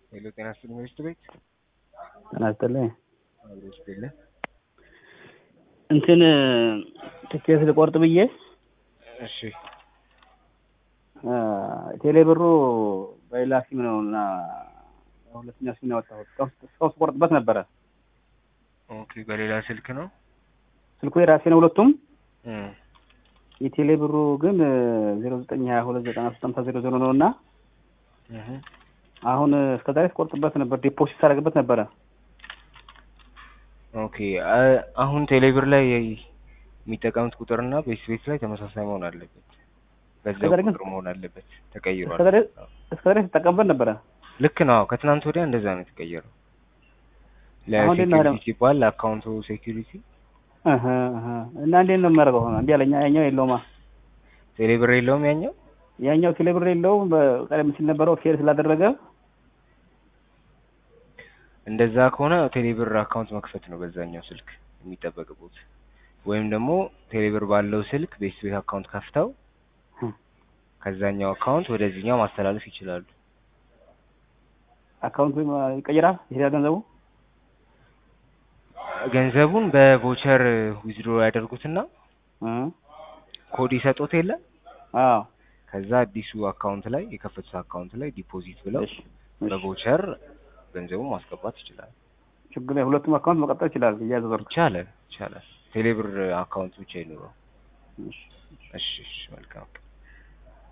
ሄሎ ጤና ይስጥልኝ መንግስት ቤት ጤና ይስጥልኝ። አብሮ ይስጥልኝ። እንትን ትኬት ልቆርጥ ብዬ እሺ ቴሌ ብሩ በሌላ ሲም ነው እና ሁለተኛ ሲም ነው ያወጣሁት። እስካሁን ስቆርጥበት ነበረ። ኦኬ በሌላ ስልክ ነው ስልኩ የራሴ ነው ሁለቱም። እም፣ የቴሌ ብሩ ግን ዜሮ ዘጠኝ ሀያ ሁለት ዘጠና ሶስት ሀምሳ ዜሮ ዜሮ ነው እና እህ አሁን እስከ ዛሬ ስቆርጥበት ነበር፣ ዲፖዚት ሳደርግበት ነበረ። ኦኬ አ- አሁን ቴሌብር ላይ የሚጠቀሙት ቁጥርና ቤት ቤት ላይ ተመሳሳይ መሆን አለበት። በዛው ከዛ ግን- ቁጥር መሆን አለበት። ተቀይሯል። እስከ ዛሬ እስከ ዛሬ ስጠቀምበት ነበረ። ልክ ነው። ከትናንት ወዲያ እንደዛ ነው የተቀየረው። አሁን እንዴት ነው ለሴኪሪቲ ሲባል ለአካውንቱ ሴኪሪቲ እህ እህ እና እንዴት ነው የማደርገው? ሆነ እንዲህ አለኝ። ያኛው የለውማ ቴሌብር የለውም ያኛው። ያኛው ቴሌ ብር የለውም። በቀደም ሲል ነበረው ፌል ስላደረገ እንደዛ ከሆነ ቴሌብር አካውንት መክፈት ነው በዛኛው ስልክ የሚጠበቅበት፣ ወይም ደግሞ ቴሌብር ባለው ስልክ ቤት ቤት አካውንት ከፍተው እህ፣ ከዛኛው አካውንት ወደዚህኛው ማስተላለፍ ይችላሉ። አካውንቱ ይቀይራል ይሄዳል ገንዘቡ። ገንዘቡን በቮቸር ዊዝድሮ ያደርጉትና እ ኮድ ይሰጡት የለ አዎ ከዛ አዲሱ አካውንት ላይ የከፈቱት አካውንት ላይ ዲፖዚት ብለው እሺ እሺ። በቮቸር ገንዘቡን ማስገባት ይችላል። ችግር ላይ ሁለቱም አካውንት መቀጠል ይችላል እያዘዘርኩ። ይቻላል ይቻላል። ቴሌብር አካውንት ብቻ ይኑረው። እሺ እሺ እሺ መልካም